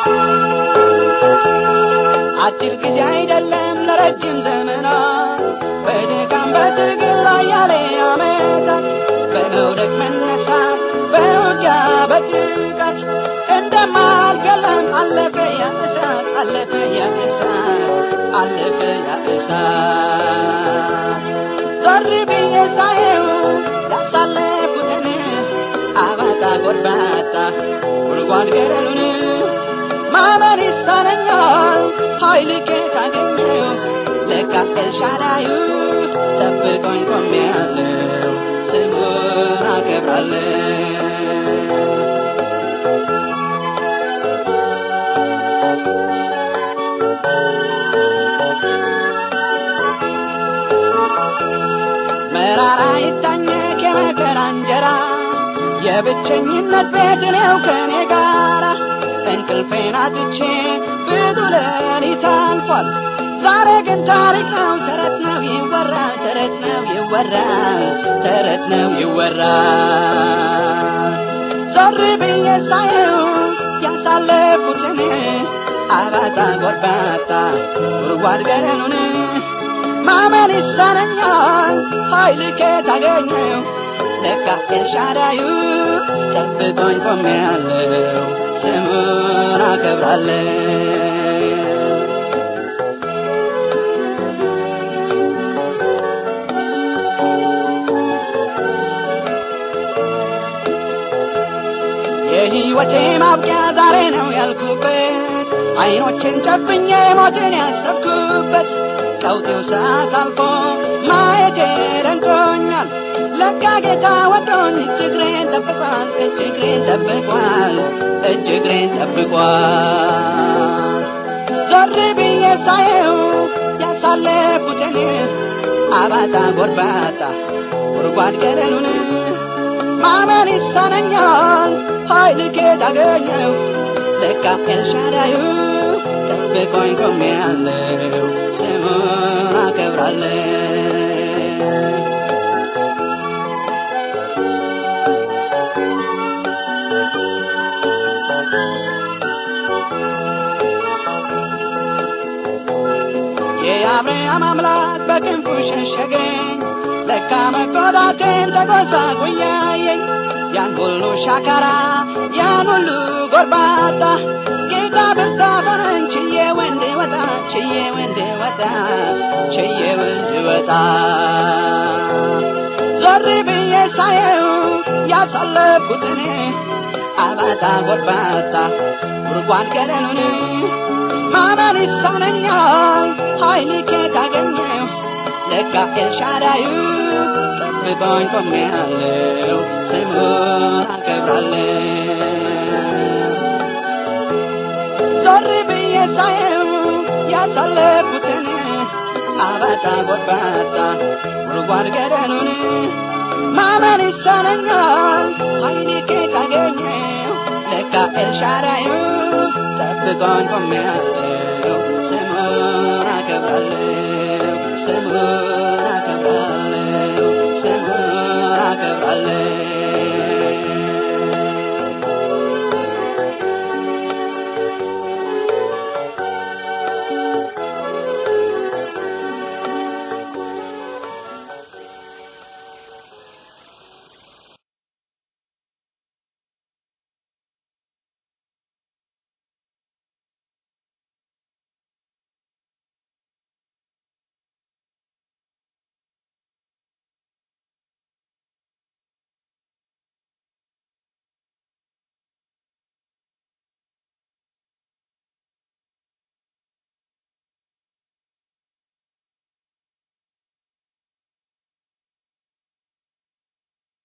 አጭር ጊዜ አይደለም ለረጅም ዘመናት በድካም በትግል ላይ ያለ ዓመታት በመውደቅ መነሳት በውጊያ በጭንቀት እንደማልገለም አለፈ ያ እሳት አለፈ ያ እሳት አለፈ ያ እሳት ዞር ብዬ ሳየው ያሳለፉትን አባጣ ጎርባጣ ጉድጓድ ገደሉን ማመን ይሳነኛል ኃይል ከየት አገኘው ለካ ኤልሻዳዩ ጠብቆኝ ቆሜያለሁ ስሙን አከብራለሁ መራራ ይታኘክ የመከራ እንጀራ የብቸኝነት ቤት ነው ከኔ ጋራ እንቅልፌን አጥቼ ብዙ ሌሊት አልፏል ዛሬ ግን ታሪክ ነው ተረት ነው ይወራል ተረት ነው ይወራል ተረት ነው ይወራል ዞር ብዬ ሳየው ያሳለፉትን አባጣ ጎርባጣ ጉድጓድ ገደሉን ማመን ይሳነኛል ኃይል ከየት አገኘው ለካ ኤልሻዳዩ ጠብቆኝ ቆሜያለሁ ስሙን አከብራለሁ የሕይወቴ ማብቂያ ዛሬ ነው ያልኩበት አይኖችን ጨፍኜ ሞትን ያሰብኩበት ቀውጢው ሰዓት አልፎ ማየቴ ደንቆኛል ለካ ጌታ ወዶኝ እጅግሬን ጠብቋል እጅግሬን ጠብቋል እጅግሬን ጠብቋል ዞር ብዬ ሳየው ያሳለፉትን አባጣ ጎርባጣ ጉድጓድ ገደሉን ማመን ይሳነኛል ኃይል ከየት አገኘው ለካ ኤልሻዳዩ ጠብቆኝ ቆሜያለሁ ስሙን አከብራለሁ የአብርሃም አምላክ በክንፉ ሸሸገኝ ለካ መጎዳቴን ተጎሳቁያየኝ ያን ሁሉ ሻካራ ያን ሁሉ ጎርባጣ ጌታ ብርታት ሆነኝ ችዬ ወንድ ወጣ ችዬ ወንድ ወጣ ችዬ ወንድ ወጣ ዞር ብዬ ሳየው ያሳለፍኩትን አባጣ ጎርባጣ ጉድጓድ ገደሉን ማመን ይሳነኛል ኃይል ከየት አገኘው ለካ ኤልሻዳዩ ጠብቆኝ ቆሜያለሁ ስሙን አከብራለሁ ዞር ብዬ ሳየው ያሳለፉትን አባጣ ጎርባጣ ጉድጓድ ገደሉን ማመን ይሳነኛል ኃይል ከየት አገኘው ለካ ኤልሻዳዩ ጠብቆኝ ቆሜያለሁ ስሙን አከብራለሁ ስሙን አከብራለሁ ስሙን አከብራለሁ